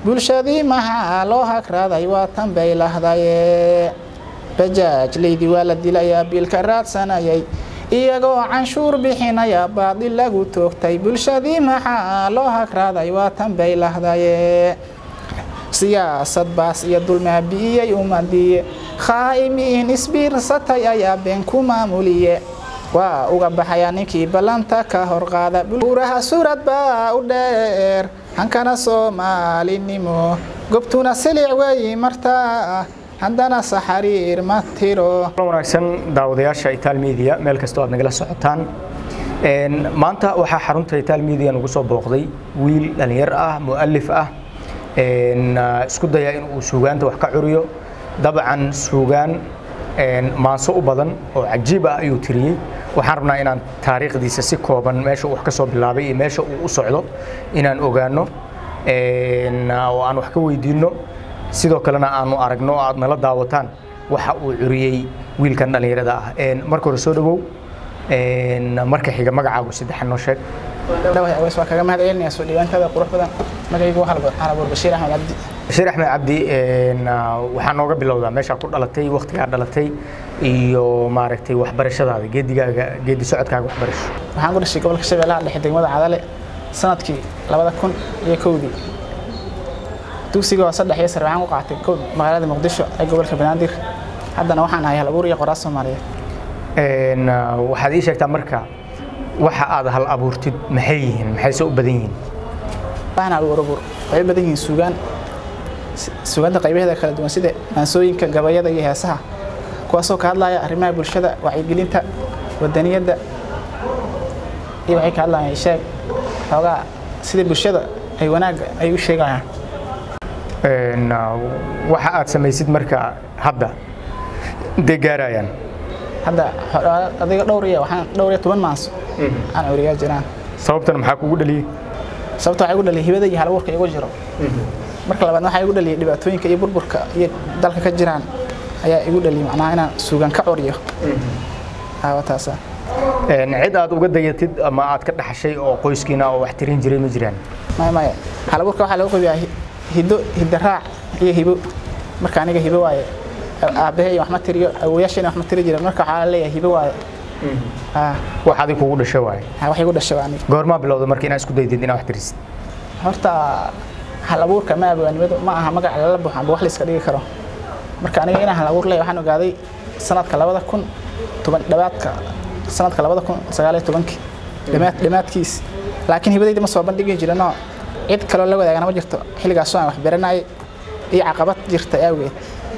bulshadii maxaa loo hagraaday waa tan bay lahdaye bajaaj leydi waa la dilayaa biilka raadsanayay iyagoo canshuur bixinaya baadil lagu toogtay bulshadii maxaa loo hagraaday waa tan bay lahdaye siyaasad baas iyo dulmaabi'iyey umadiye khaa'imiin isbiirsatay ayaa been ku maamuliye waa uga baxayaa ninkii ballanta ka horqaada buuraha suurad baa u dheer hankana soomaalinimo gobtuna silic weeyi martaa haddana saxariir ma tiro wanaagsan daawadayaasha itaal media meel kastoo aad nagala socotaan maanta waxaa xarunta itaal media nagu soo booqday wiil dhalinyar ah mu'alif ah isku daya in uu suugaanta wax ka curiyo dabcan suugaan maanso u badan oo cajiib ah ayuu tiriyey waxaan rabnaa inaan taariikhdiisa si kooban meesha uu wax ka soo bilaabay iyo meesha uu u socdo inaan ogaano oo aan wax ka weydiinno sidoo kalena aanu aragno oo aad nala daawataan waxa uu curiyey wiilkan dhallinyarada ah marka hore soo dhawow marka xiga magacaagu saddexan noo sheeg dhawahay aweys waa kaga mahad celinaya soo dhiibaantada qurux badan magacaygu waxaa la buur bashiir axmed cabdi bashiir axmed cabdi waxaa nooga bilowdaa meeshaa ku dhalatay waktigaa dhalatay iyo maaragtay waxbarashadaada geedigaaga geedi socodkaaga waxbarasho waxaan ku dhashay gobolka shabeellaha dhexe degmada cadale sanadkii labada kun iyo kowdii dugsiga waa saddex iyo sare waxaan ku qaatay kow magaalada muqdisho ee gobolka banaadir haddana waxaan ahay halabuur iyo qoraas soomaaliyeed waxaad ii sheegtaa marka waxa aad hal abuurtid maxay yihiin maxayse u badan yihiin waxaan hal abuur waxay u badan yihiin suugaan suugaanta qaybaheeda kala duwan sida maansooyinka gabayada iyo heesaha kuwaasoo ka hadlaya arrimaha bulshada wacyigelinta wadaniyadda iyo waxay ka hadlayaan sheeg xoogaa sida bulshada ay wanaagga ay u sheegayaan waxa aad samaysid marka hadda intay gaarayaan hadda adiga dhowr iyo waxaan dhowr iyo toban maanso aan curiyaa jiraan sababtana maxaa kugu dhaliyey sababta waxaa igu dhaliyay hibada iyo halabuurka igu jiro marka labaad waxaa igu dhaliyay dhibaatooyinka iyo burburka iyo dalka ka jiraan ayaa igu dhaliyay macnaha inaan suugan ka curiyo taasa cid aad uga dayatid ama aad ka dhaxashay oo qoyskiina oo wax tirin jiray ma jiraan maya maya halabuurka waxaa lagu qabiyaa hiddo hidda raac iyo hibo marka aniga hibo waaye aabbahay wax ma tiriyo awooyaashayna wax ma tiri jiren marka waxaa leeyahay hibo waaye wax adig kugu dhashay waaye wax igu dhashay waa aniga goormaa bilowda marka inaad isku daydid inaad wax tirisid horta hal abuurka ma abaanimadu ma aha magac lala buuxo amba wax la iska dhigi karo marka aniga inaan hal abuur leeyahay waxaan ogaaday sanadka labada kun toban dhawaadka sanadka labada kun sagaal iyo tobankii dhamaad dhamaadkiis laakiin hibadayda ma soo bandhigi jirinoo cid kaloo la wadaagana ma jirto xilligaasoo aan wax baranayay iyo caqabad jirta awgeed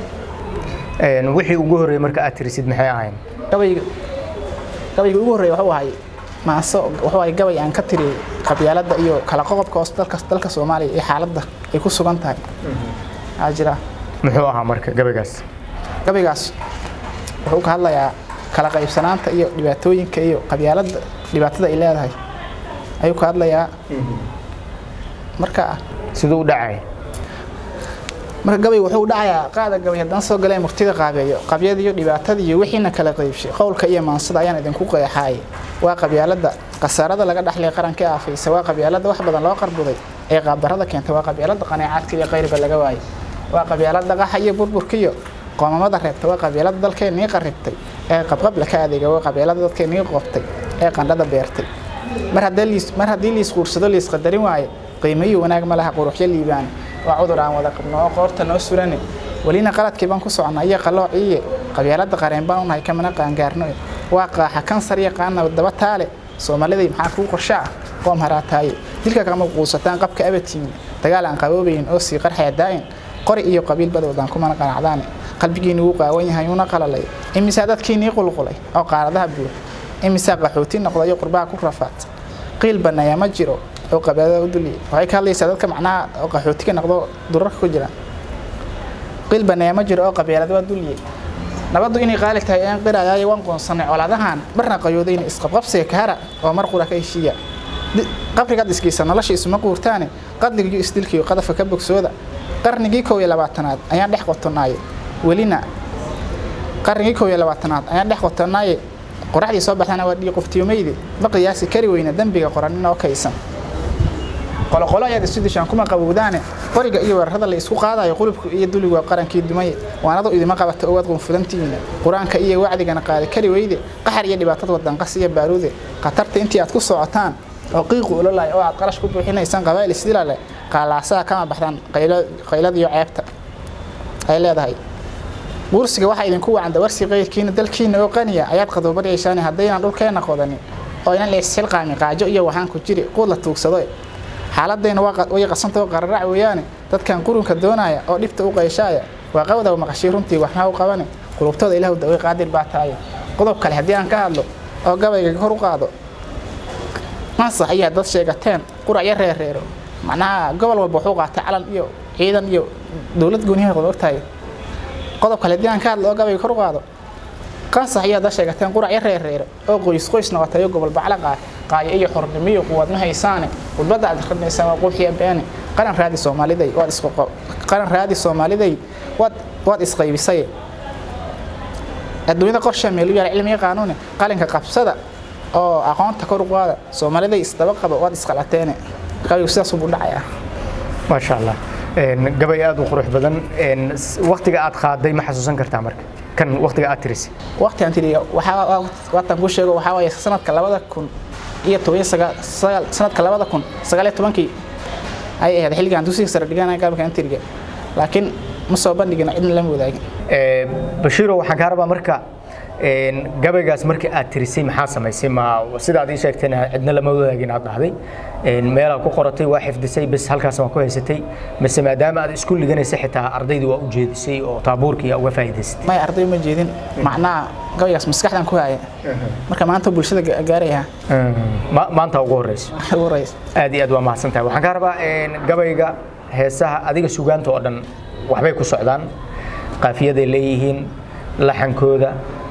wixii ugu horreeyey marka aad tirisid maxay ahayn gabayga gabayga ugu horreeya wuxuu ahay maaso wuxuu ahay gabay aan ka tiriyey qabyaaladda iyo kala qoqobka hoos dalka dalka soomaaliya iyo xaaladda ay ku sugan tahay aa jira muxuu ahaa marka gabaygaas gabaygaas wuxuu ka hadlayaa kala qaybsanaanta iyo dhibaatooyinka iyo qabyaaladda dhibaatada ay leedahay ayuu ka hadlayaa marka siduu u dhacay marka gabay wuxuu u dhacayaa qaada gabay haddana soo galee murtida qaabeeyo qabyada iyo dhibaatada iyo wixiina kala qaybshay qowlka iyo maansada ayaan idinku qeexaayay waa qabyaaladda khasaarada laga dhaxlay qaranka aafaysa waa qabyaaladda wax badan loo qarbuday ee qaabdarrada keentay waa qabyaaladda qaneecaadka iyo qayrba laga waayay waa qabyaaladda qaxa iyo burburka iyo qoomamada reebta waa qabyaaladda dalkeennii qarribtay ee qabqabla ka adeega waa qabyaaladda dadkeennii qoobtay ee qandhada beertay mar haddii liisquursado liisqadarin waaye qiimayo wanaag ma laha quruxyo liibaan waa cudur aan wada qabno oo qoorta noo surane welina qaladkii baan ku soconnaa iyo qalloociiye qabyaaladda qareen baan unahay kamana qaangaarno waa qaaxa kansar iyo qaana daba taale soomaaliday maxaa kuu qorsho ah qoom haraataaye dilka kama quusataan qabka abatiimi dagaal aan qaboobayn oo sii qarxaya daa'in qori iyo qabiil badowdaan kumana qanacdaane qalbigiini wuu qaawan yahay una qalalay imisaa dadkiinii qulqulay oo qaaradaha buux imisaa qaxooti noqdayo qurbaha ku rafaad qiil banaya ma jiro oo qabyaalada u duliyay waxay ka hadlaysaa dadka macnaha oo qaxootiga noqdo durarka ku jira qiil banaya ma jiro oo qabyaalada waa duliyay nabaddu inay qaali tahay aan qirayaayo waan qoonsanay colaadahan marna qayoodayna isqabqabsiga kahara oo mar qura ka heshiiya qabrigaad isgeysa nolosha isuma quurtaane qadligiyo isdilkiyo qadafka ka bogsooda qarnigii kow iyo labaatanaad ayaan dhex qotonaaye welina qarnigii kow iyo labaatanaad ayaan dhex qotonaaye qoraxdii soo baxdana waa dhii qoftiyomeyde ma qiyaasi kari weyna dembiga qoranin oo kaysan qoloqolo ayaad isu dishaan kuma qabowdaane qoriga iyo weerarada la isku qaadayo qulubku iyo duligu waa qarankii dumay waanadu idima qabata owaad qunfudantihiina qur-aanka iyo wacdigana qaadi kari weyde qaxar iyo dhibaatada wadanqas iyo baaruude khatarta intii aad ku socotaan oo qiiqu ololay oo aad qarash ku buuxinaysaan qabaa'il isdilale qaalaasaha kama baxdaan qayladiyo ceebta ay leedahay guursiga waxaa idinku wacan dawarsi qayrkiina dalkiina oo qaniya ayaad qadoobadhaysaan haddaynan dhulkeenna qodanin oo inan leesxilqaamin qaajo iyo waxaan ku jiri quud la tuugsado xaaladayna way qasantao qararac weeyaane dadkan qurunka doonaya oo dhibta u qayshaaya waa qawda maqashay runtii waxmaa u qabane qulubtooda ilahu daway qaadir baa tahay qodob kale haddii aan ka hadlo oo gabayga kor u qaado masax ayaa dad sheegateen quracyo reereero macnaha gobol walba wuxuu qaatay calan iyo ciidan iyo dowlad gooniyaha qod ogtahay qodob kale haddii aan ka hadlo oo gabayga kor u qaado qansax ayaa dad sheegateen quracyo reereero oo qoys qoys noqotayo gobol bacla qaat qaayo iyo xornimiyo quwad ma haysaane khudbadda aad akrinaysaan waa quuxiya beene qaran raadi soomaaliday waad isqo qaran raadi soomaaliday waad waad isqaybisay adduunyada qorshe meelu yaala cilmiga qaanuuni qalinka qabsada oo aqoonta kor u qaada soomaaliday isdaba qaba waad isqalateene qabigu sidaas buu dhacayaa maasha allah gabay aad u qurux badan waktiga aad qaaday ma xasuusan kartaa marka kan waktiga aad tirisay waqti aan tiriyo waxaa waatan ku sheego waxaa waaye sanadka labada kun iyo toban sagaal sanadka labada kun sagaal iyo tobankii ay ahayd xilligan dugsiga sare dhiganaya gaabka intiriga laakiin ma soo bandhigin cidna lama wadaagin bashiiro waxaan kaa rabaa marka gabaygaas markii aad tirisay maxaa samaysay ma sidaad ii sheegtayna cidna lama wadaagin aad dhahday meelaad ku qoratay waa xifdisay bas halkaas waa ku haysatay mise maadaama aad isku liganaysay xitaa ardaydii waa u jeedisay oo taabuurkii uga faa'iidaysatay may arday ma jeedin macnaha gabaygaas maskaxdan ku haya marka maanta bulshada gaaraya maanta ugu horeyso ugu horeysa aad iyo aad waa mahadsan tahay waxaan kaa rabaa gabayga heesaha adiga sugaanta oo dhan waxbay ku socdaan qaafiyaday leeyihiin laxankooda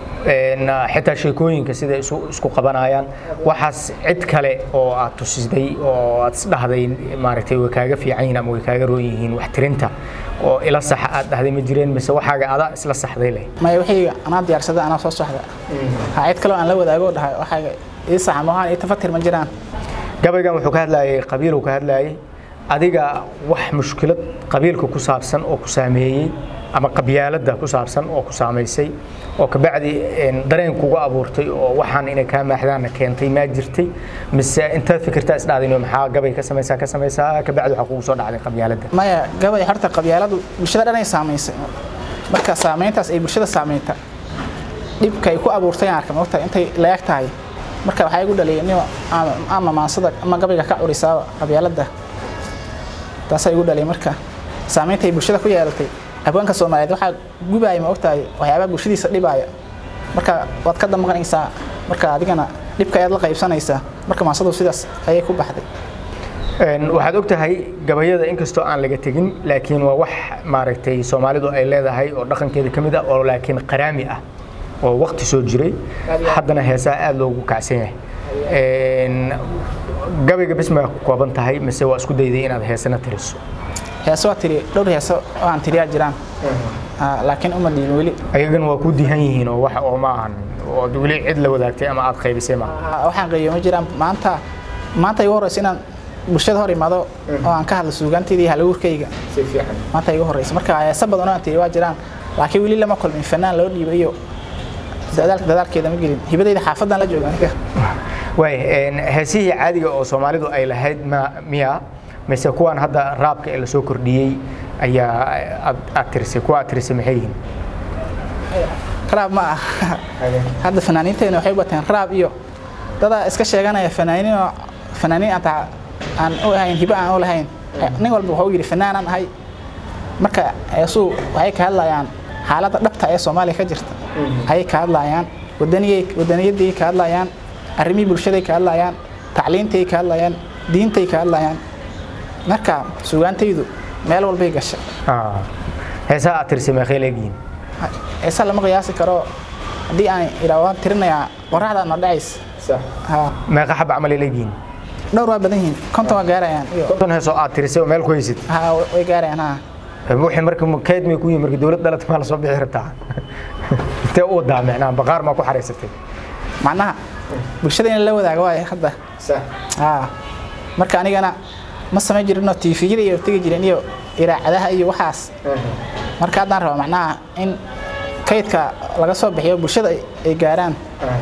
xitaa sheekooyinka sida isku qabanayaan waxaas cid kale oo aad tusiday oo aad isdhahday maaragtay way kaaga fiican yihiin ama way kaaga roon yihiin wax tirinta oo ila saxa aad dhahday ma jireen mise waxaaga adaa isla saxday leh maya wixii anaa diyaarsada anaa soo saxda ha cid kaloo aan la wadaago dhahay waxaaga ii saxa maahan ii tafatir ma jiraan gabaygan wuxuu ka hadlayay qabiiluu ka hadlayay adiga wax mushkilad qabiilka ku saabsan oo ku saameeyey ama qabyaaladda ku saabsan oo ku saamaysay oo kabacdi dareen kugu abuurtay oo waxaan inay kaa maaxdaanna keentay maa jirtay mise intaad fikirtaa isdhaadin maxaa gabay ka samaysaa ka samaysaa kabacdi waxaa kugu soo dhacday qabyaaladda maya gabay horta qabyaaladu bulshada dhanay saamaysay marka saamayntaas ay bulshada saameynta dhibka ay ku abuurtay aan arka mogtahay intay la-eg tahay marka waxaa igu dhaliyay nima ama maansada ama gabayga ka curisaaba qabyaaladda taasaa igu dhaliyay marka saamaynta ay bulshada ku yeelatay abwaanka soomaaliyeed waxaa gubaaya ma ogtahay waxyaabaha bulshadiisa dhibaaya marka waad ka damqanaysaa marka adigana dhibka ayaad la qaybsanaysaa marka maasadu sidaas ayay ku baxday waxaad og tahay gabayada inkastoo aan laga tegin laakiin waa wax maaragtay soomaalidu ay leedahay oo dhaqankeeda ka mid ah oo laakiin qaraami ah oo waqti soo jiray haddana heesaha aada loogu kacsan yahay gabayga bis ma kooban tahay mise waa isku dayday inaad heesana tiriso heeso waa tiri dhowr heeso oo aan tiriyaa jiraan laakiin uma dhiibin weli ayagana waa ku dihan yihiin oo wax oo ma ahan ood weli cid la wadaagtay ama aad qaybisay ma waxaan qaybiyo ma jiraan maanta maanta igu horeysa inaan bulshada hor imaado oo aan ka hadlo suugaanteydii halaguurkayga maanta igu horeysa marka heeso badan oo aan tiri waa jiraan laakiin weli lama kulmin fanaan loo dhiibay iyo dadaalkeeda ma gelin hibadayda xaafadan la jooga aniga waay heesihii caadiga oo soomaalidu ay lahayd ma miya mise kuwan hadda raabka ee lasoo kordhiyey ayaa aad tirisay kuwa aad tirisay maxay yihiin raab ma ah hadda fanaaniinteena waxay u bateen raab iyo dadaa iska sheeganaya fanaaniin oo fanaaniin aan aan u ahayn hibo aan u lahayn nin walba wuxuu yidhi fanaanaan ahay marka heesuu waxay ka hadlayaan xaaladda dhabta ee soomaaliya ka jirta ayay ka hadlayaan wadaniyay wadaniyadday ka hadlayaan arrimihii bulshaday ka hadlayaan tacliintay ka hadlayaan diintay ka hadlayaan marka sugaantaydu meel walbay gashay heesaha aad tirisay meeqay leegyihiin heesa lama qiyaasi karo haddii aan idhaa waan tirinayaa qoraxda noo dhacaysa meeqa xaba camal ay leegyihiin dhowr waa badan yihiin konton waa gaarayaan iyo konton heesoo aad tirisay oo meel ku haysid ha way gaarayaan ha wixii marka kayd may ku yihin marka dowlad dhalata maa lasoo bixi rabtaa intee u wadaa micnaha baqaar maa ku xaraysatay macnaha bulshada in la wadaago waaye hadda ha marka anigana ma samayn jirinoo tiifiyada iyo tegi jirin iyo iraacadaha iyo waxaas marka haddaan raba macnaha in kaydka laga soo bixiyo bulshada ay gaaraan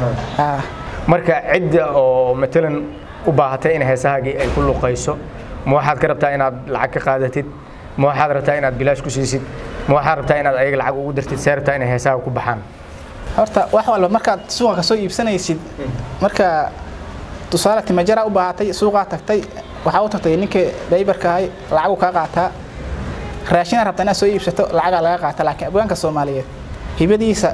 marka cidda oo matalan u baahatay in heesahaagii ay ku luqayso ma waxaad ka rabtaa inaad lacag ka qaadatid ma waxaad rabtaa inaad bilaash ku siisid ma waxaad rabtaa inaad ayaga lacag ugu dirtid see rabtaa inay heesaha ku baxaan horta wax walba markaad suuqa ka soo iibsanaysid marka tusaale timajara u baahatay suuqaa tagtay waxaa u tagtay ninkii daybarka ahay lacagu kaa qaataa raashina rabtaa inaad soo iibsato lacagaa laga qaata laakiin abwaanka soomaaliyeed hibadiisa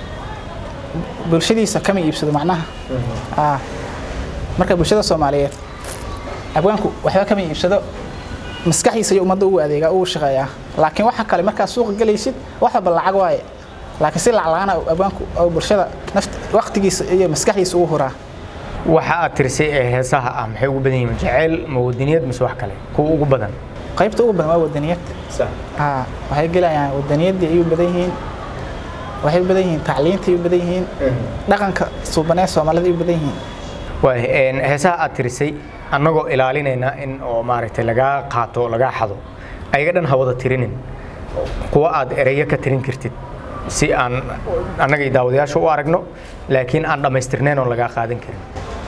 bulshadiisa kama iibsado macnaha marka bulshada soomaaliyeed abwaanku waxba kama iibsado maskaxdiisa iyo ummadda ugu adeegaa ugu shaqeeyaa laakiin waxa kale markaad suuqa gelaysid wax walba lacag waaye laakiin si lacag la-aan abwaanku oo bulshada naft waqtigiisa iyo maskaxdiisa ugu huraa waxa aad tirisay ee heesaha ah maxay ugu badan yihiin jaceyl ma wadaniyad mise wax kale kuwa ugu badan qaybta ugu badan waa wadaniyad waxay gelayaan wadaniyadii ayuu badan yihiin waxay u badan yihiin tacliinta ay u badan yihiin dhaqanka suubanee soomaalida ay u badan yihiin waay heesaha aad tirisay annagoo ilaalinayna in oo maaragtay lagaa qaato lagaa xado ayaga dhan ha wada tirinin kuwa aad ereyo ka tirin kartid si aan annagay daawadayaasha u aragno laakiin aan dhammaystirnayn oo lagaa qaadan karin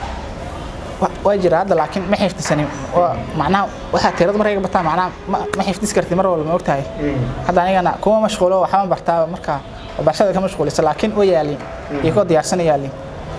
waa jira hadda laakiin ma xifdisanin macnaha waxaa tirada markayga bataa macnaha ma xifdis kartid mar walba ma ogtahay hadda anigana kuma mashquulo waxba bartaaba markaa barashada ka mashquulisa laakiin way yaalin iyo koo diyaarsana yaalin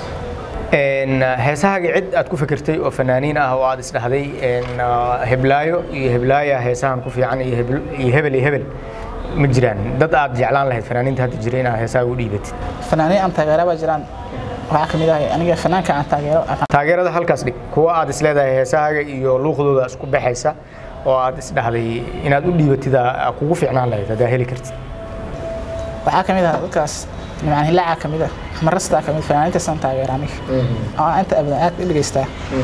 heesahaaga cid aad ku fikirtay oo fanaaniin ah oo aad isdhahday heblaayo iyo heblaaya heesahan ku fiican iyo hebel iyo hebel ma jiraan dad aad jeclaan lahayd fanaaniinta hadda jira inaad heesahaaga u dhiibatid fanaaniin aan taageera baa jiraan waxaa ka mid ah aniga fanaanka aan taageero taageerada halkaas dhig kuwa aad isleedahay heesahaaga iyo luuqdooda isku baxaysa oo aad isdhahday inaad u dhiibatid kugu fiicnaan lahayd haddaa heli kartid waxaa ka mid ah dadkaas nimcaan hilaaca ka mid ah marastaa ka mid fanaaniintaasaan taageera aniga oo inta abadan aad u dhegaystaa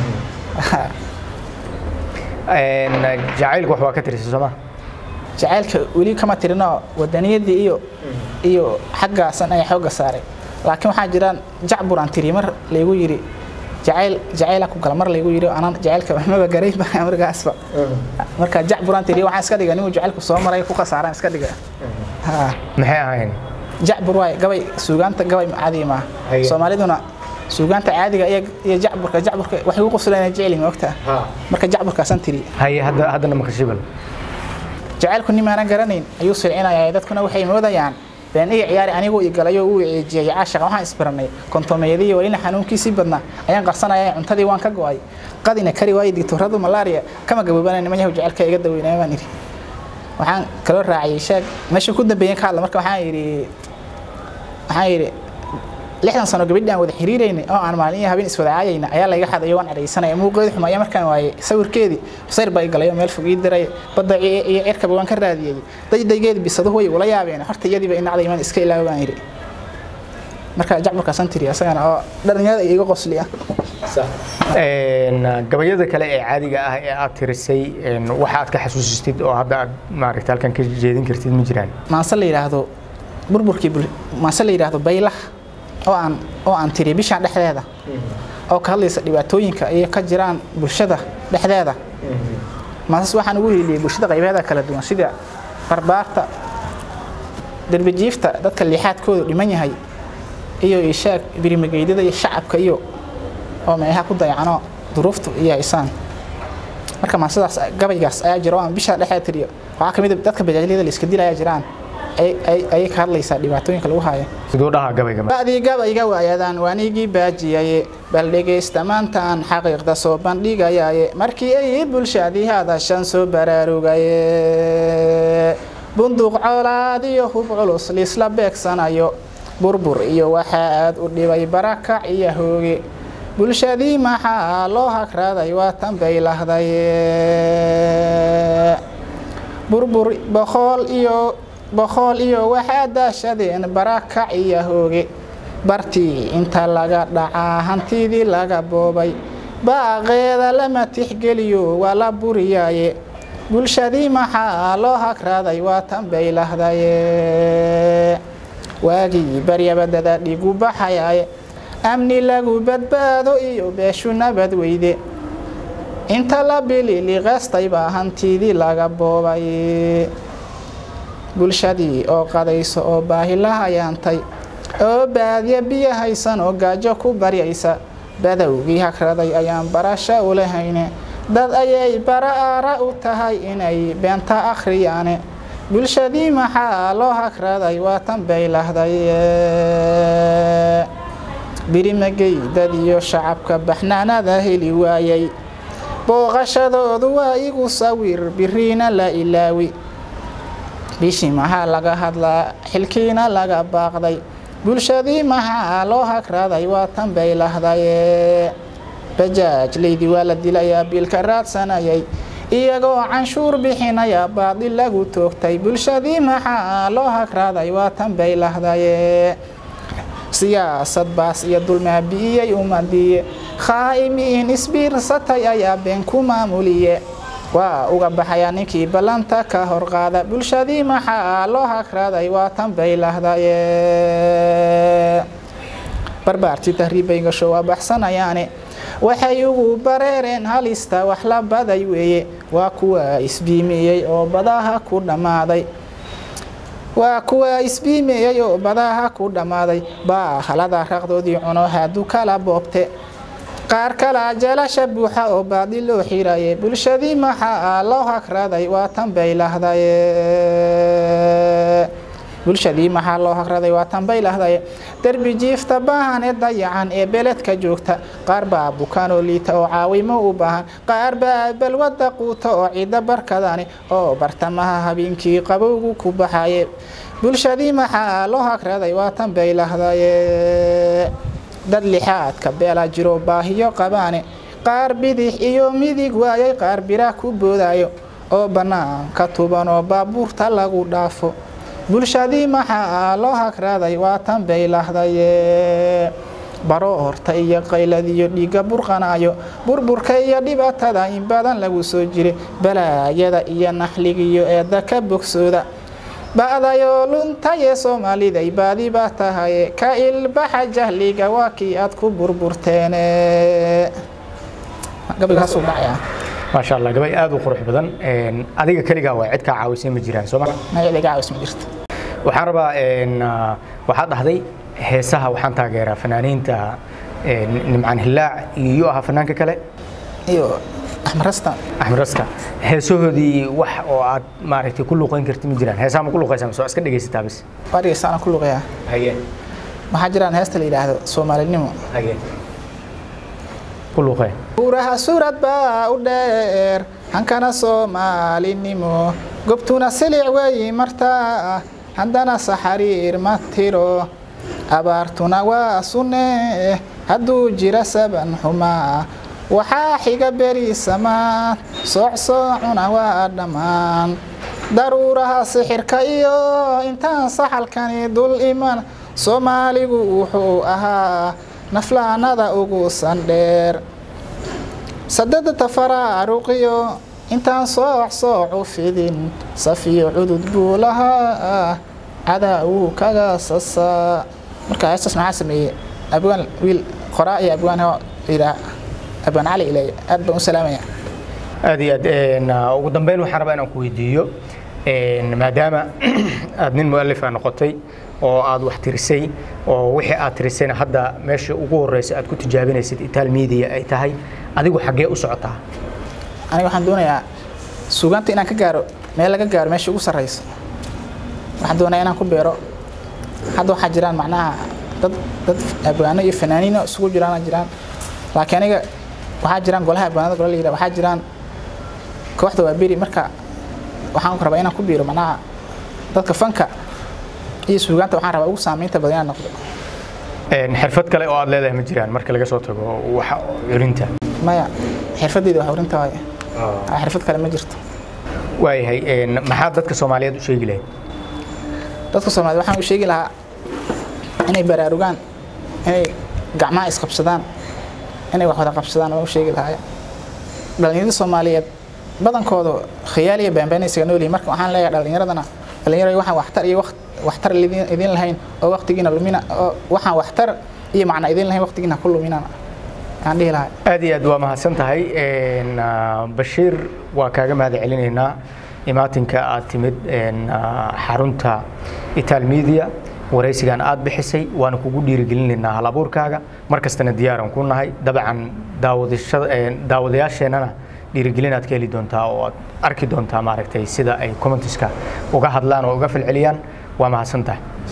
jacaylku wax waa ka tirisay sooma jacaylka weli kama tirinoo wadaniyadii iyo iyo xaggaasan ayaa xoogga saaray laakiin waxaa jiraan jacbur aan tiri mar laygu yidhi jacayl jacayla ku gala mar laygu yidhi anaan jacaylka maba garayba markaasba marka jacbur aan tiri waxaan iska dhiga ninuu jacaylku soo maray ku khasaaraan iska dhiga maxay ahayn jacbur waay gabay suugaanta gabay caadi maaha soomaaliduna suugaanta caadiga iyo jacburka jacburka waxay ugu qoslayna jeceli ma ogtaa marka jacburkaasaan tiri haye hadda haddana makashibal jacaylku nimaanan garanayn ayuu silcinaya dadkuna waxay moodayaan been iyo ciyaari aniguu igalayo uu ceejiyay caashaqa waxaan isbaranay kontomeeyadii walina xanuunkiisii badnaa ayaan qarsanaya cuntadii waan ka go'ay qadina kari waayey digtoradu malaria kama gaboobana niman yahu jacaylka iga daweynaya baan idhi waxaan kaloo raaciyey sheeg meesha ku dambeeyeen ka hadla marka waxaan yidhi waxaan yidhi lixdan sano gabadhi aan wada xiriiraynay oo aan maalin iyo habeen iswada caayayna ayaa layga xadayo waan cadhaysanaya muuqeedi xuma ayaa markaan waayey sawirkeedii sayr baa igalayo meel fog ii diray badda iyo cirkaba waan ka raadiyey daydaygeedi bisaduhu way ula yaabeen horta iyadiiba inacday iman iska ilaawa baan yidhi marka jacburkaasaan tiri asagana oo dhalinyarada iga qosliya gabayada kale ee caadiga ah ee aad tirisay waxa aad ka xasuusistid oo hadda aad maaragta halkan ka jeedin kartid ma jiraan maase la yidhaahdo burburkii maase la yidhaahdo baylah oo aan oo aan tiri bishaan dhexdeeda oo ka hadlaysa dhibaatooyinka iyo ka jiraan bulshada dhexdeeda maasas waxaan ugu hiiliyey bulshada qaybeeda kala duwan sida barbaarta derbijiifta dadka liixaadkoodu dhiman yahay iyo ishaag birimageydada iyo shacabka iyo oo meelaha ku dayacano duruuftu iyo haysaan marka maasadaas gabaygaas ayaa jira oo aan bisha dhexdeeda tiriyo waxaa ka mid a dadka bajaajyada la iska dilaya jiraan ayay ka hadlaysaa dhibaatooyinka lagu haayo siduu dhahaa gabayga ba'dii gabayga waayadaan waanigii baajiyaye bal dhegaysta maantaan xaqiiqda soo bandhigayaye markii ay bulshadii hadashan soo baraarugaye bunduuq colaad iyo hub culus liisla beegsanayo burbur iyo waxaa aad u dhibay barakac iyo hooge bulshadii maxaa loo hagraaday waa tan bay lahdaye burbur boqool iyo boqool iyo waxaa daashadeen barakac iyo hooge bartii inta laga dhacaa hantidii laga boobay baaqeeda lama tixgeliyo waa la buriyaaye bulshadii maxaa loo hagraaday waa tan bay lahdaye waagii baryabadada dhigu baxayaye amni lagu badbaado iyo beeshu nabad weyde inta la bililiqeystay baa hantiidii laga boobay bulshadii oo qadayso oo baahilaha yaantay oo baadiya biyo haysan oo gaajo ku baryaysa badowgii hagraday ayaan barasho u lahayne dad ayay bara aara u tahay inay beenta akhriyaane bulshadii maxaa loo hagraday waatan bay lahday birimagey dad iyo shacabka baxnaanada heli waayay booqashadoodu waa igu sawir biriina la ilaawi bishii maxaa laga hadlaa xilkiina laga baaqday bulshadii maxaa loo hagraday waatan bay lahdaye bajaaj leydi waa la dilayaa biilka raadsanayay iyagoo canshuur bixinaya baadil lagu toogtay bulshadii maxaa loo hagraday waatan bay lahdaye siyaasad baas iyo dulmaabi'iyey umadiye khaa'imiin isbiirsatay ayaa been ku maamuliye waa uga baxayaa ninkii ballanta ka hor qaada bulshadii maxaa loo hagraday waatan bay lahdaye barbaartii tahriibbay gasho waa baxsanayaane waxay ugu bareereen halista wax la baday weeye waa kuwa isbiimiyey oo badaha ku dhammaaday waa kuwa isbiimeeyey oo badaha ku dhammaaday baa halada raqdoodii cuno haadu kala boobte qaar kala jeelasha buuxa oo baadi loo xiraye bulshadii maxaa loo hagraday waatan bay lahdaye bulshadii maxaa loo hagraday waatan bay lahdaye derbi jiifta baahan ee dayacan ee beledka joogta qaar baa bukaan oo liita oo caawimo u baahan qaar baa balwada quuta oo ciidda barkadani oo bartamaha habeenkii qabowgu ku baxaye bulshadii maxaa loo hagraday waatan bay lahdaye dad lixaadka beela jiro baahiyo qabaane qaar bidix iyo midig waayay qaar bira ku boodayo oo bannaanka tuban oo baabuurta lagu dhaafo bulshadii maxaa loo hagraday waatan bay lahdaye baro horta iyo qaylad iyo dhiigga burqanayo burburka iyo dhibaatada in badan lagu soo jiray balaayada iyo naxligiyo eedda ka bogsooda ba'dayoo luntayee soomaaliday baadi baa tahaye ka ilbaxa jahliga waa kii aad ku burburteene gabaygaasuu dhacayaa maasha allah gabay aad u qurux badan adiga keligaa waa cid kaa caawisay ma jiraan soo ma magaciga caawis ma jirto waxaan rabaa waxaad dhahday heesaha waxaan taageeraa fanaaniinta nimcaan hillaac iyo ahaa fanaanka kale iyo axmed rastan axmed raska heesahoodii wax oo aad maaragtay ku luqeyn karti ma jiraan heesaha ma ku luqeysaa mise waa iska dhegaysataa bis waa dhegeystaana ku luqayaa hageen waxaa jiraan heesta la yidhaahdo soomaalinimo hageen ku luqee buuraha suurad baa u dheer hankana soomaalinimo gobtuna silic weeyi martaa haddana saxariir ma tiro abaartuna waa sunne hadduu jira saban xumaa waxaa xiga berisamaad soocsoocuna waa dhammaan daruuraha sixirka iyo intaan saxalkani dul iman soomaaligu wuxuu ahaa naflaanada ugu sandheer sadadata faraaruqiyo intaan sooc soocu fidin safiyo cudud buu lahaa cadaa wuu kaga sasaa marka heestaas maxaa sameeyey abwaan wiil qoraa iyo abwaan yidhaa abwaan cali ilay aad baan u salaamaya aad iyo aad ugu dambeyn waxaan rabaa inaan ku weydiiyo maadaama aad nin mu'alifa noqotay oo aad wax tirisay oo wixii aad tirisayna hadda meesha ugu horeysa aad ku tijaabinaysid itaal media ay tahay adigu xaggee u socotaa aniga waxaan doonayaa suugaanta inaan ka gaaro meel laga gaaro meesha ugu sarreyso waxaan doonayaa inaan ku beero hadda waxaa jiraan macnaha dad dad abwaano iyo fanaaniino isugu jiraan jiraan laakiin aniga waxaa jiraan golaha abwaanada gola layidhaha waxaa jiraan kooxda waa beri marka waxaan rabaa inaan ku biiro macnaha dadka fanka iyo suugaanta waxaan rabaa ugu saamaynta badan inaan noqdo xirfad kale oo aad leedahay ma jiraan marka laga soo tago wax culinta maya xirfadeyda wax urinta waaye xirfad kale ma jirto waayahay maxaad dadka soomaaliyeed u sheegi lahayd dadka soomaaliyed waxaan u sheegi lahaa inay baraarugaan inay gacmaha isqabsadaan inay wax wada qabsadaan waan u sheegi lahaa dhalinyarada soomaaliyeed badankooda khiyaal iyo beenbeen isaga nool yihiin marka waxaan leeyahay dhalinyaradana dhalinyarada waxaan waxtar iyo waxtar idin lahayn oo waqtigiina lumina oo waxaan waxtar iyo macna idin lahayn waqtigiina ku luminana aan dhihi lahay aad iyo aad waa mahadsan tahay bashiir waa kaaga mahad celinaynaa imaatinka aad timid xarunta ital media waraysigan aad bixisay waana kugu dhiirigelinaynaa hal abuurkaaga mar kastana diyaaran ku nahay dabcan daawadayaasheenana dhiirigelin aad ka heli doontaa oo aad arki doontaa maaragtay sida ay commentiska uga hadlaan oo uga falceliyaan waa mahadsan tahay